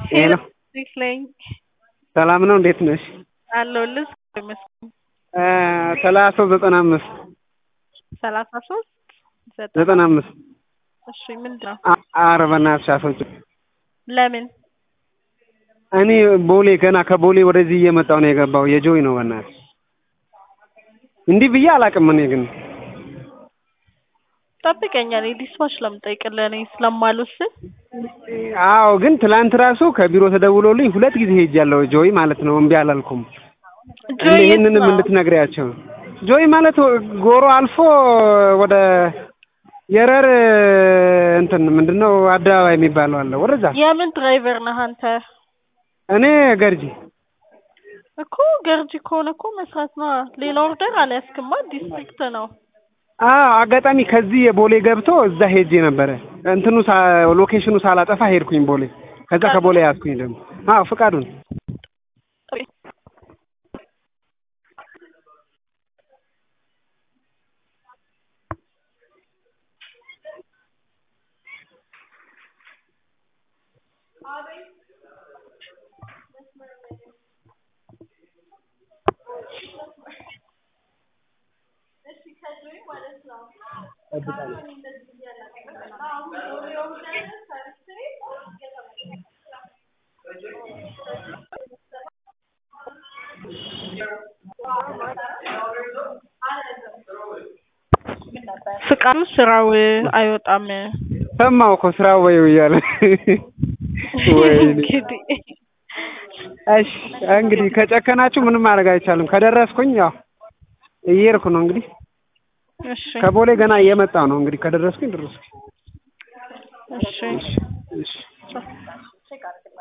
ሄሎ እንዴት ነኝ? ሰላም ነው እንዴት ነሽ? አለሁልህ ይመስገን። ሰላሳ ሶስት ዘጠና አምስት ሰላሳ ሶስት ዘጠና አምስት እሺ ምንድን ነው? ኧረ በእናትሽ አስወጪው። ለምን? እኔ ቦሌ ገና ከቦሌ ወደዚህ እየመጣሁ ነው የገባው የጆይ ነው በእናትሽ እንዲህ ብዬ አላውቅም እኔ ግን ጠብቀኛ እኔ ዲስፓች ለምጠይቅልህ እኔ ስለማልወስን አዎ ግን ትላንት ራሱ ከቢሮ ተደውሎልኝ ሁለት ጊዜ ሄጃለሁ ጆይ ማለት ነው እምቢ አላልኩም ጆይ የት ይህንንም ነው? እንድትነግሪያቸው ጆይ ማለት ጎሮ አልፎ ወደ የረር እንትን ምንድነው አደባባይ የሚባለው አለ ወደዛ የምን ድራይቨር ነህ አንተ? እኔ ገርጂ እኮ ገርጂ ከሆነ እኮ መስራት ነው። ሌላ ኦርደር አልያዝክማ ዲስትሪክት ነው። አዎ አጋጣሚ ከዚህ የቦሌ ገብቶ እዛ ሄጄ ነበረ እንትኑ ሳ ሎኬሽኑ ሳላጠፋ ሄድኩኝ ቦሌ ከዛ ከቦሌ ያዝኩኝ ደግሞ አዎ ፍቃዱን ፍቃዱ ስራው አይወጣም። ሰማሁ እኮ ስራ ወይ እያለ ወይኔ እንግዲህ እሺ እንግዲህ ከጨከናችሁ ምንም ማድረግ አይቻልም ከደረስኩኝ ያው እየሄድኩ ነው እንግዲህ እሺ ከቦሌ ገና እየመጣሁ ነው እንግዲህ ከደረስኩኝ ደረስኩኝ እሺ እሺ